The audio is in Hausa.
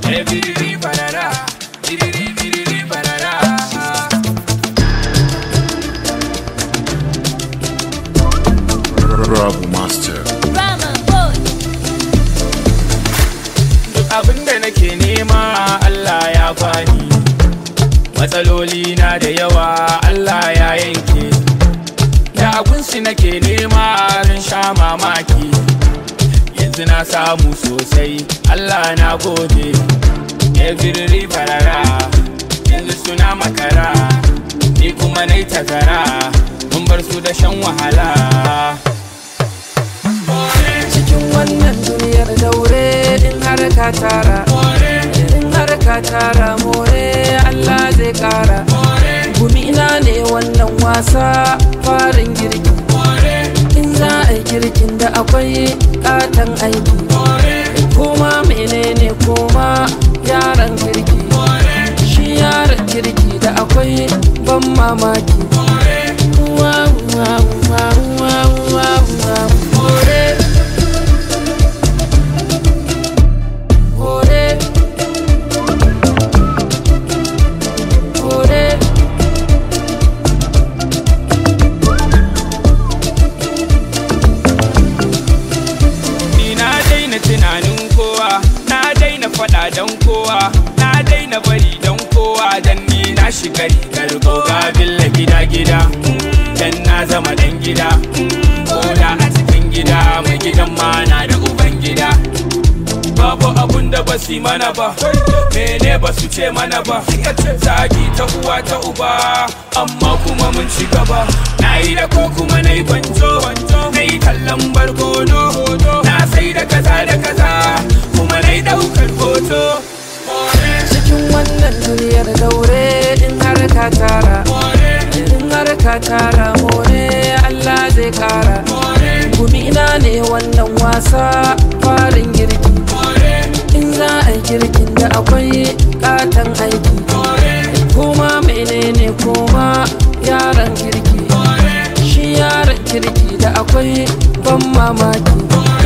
Eh, biriri barara, biriri biriri barara. Rabu Master. Rama boy. Duk abin da nake nema Allah ya bani Matsaloli na da yawa Allah ya yanke Da abinsu nake nema ran sha mamaki Yanzu na samu sosai Allah na gode Every farara Yanzu suna makara Ni kuma nai tazara Mun bar su da shan wahala cikin wannan duniyar daure in har ka tara in har ka tara more Allah zai kara gumina ne wannan wasa farin girki in za a yi girkin da akwai katon aiki koma menene koma yaran kirki shi yaran kirki da akwai ban mamaki Wow, wow, wow, wow, wow, wow. More. More. More. Ni na daina tunanin kowa, na daina faɗa don kowa, na daina bari don kowa dan ni na shiga rigar goga billa gida gida, dan na zama dan gida, koda a cikin gida mai gidan ma na da uban gida. Babu abun da ba su mana ba, mene ba su ce mana ba, zagi ta uwa ta uba, amma kuma mun ci gaba. Na yi da ko kuma na yi gwanjo, na yi tallan barkono, na sai da kaza da kaza, kuma na yi ɗaukar hoto. cikin wannan duniyar daure in har ka tara in har ka tara more Allah zai kara gumina ne wannan wasa farin girki in za a yi girkin da akwai katon aiki koma menene koma yaran kirki shi yaran kirki da akwai ban mamaki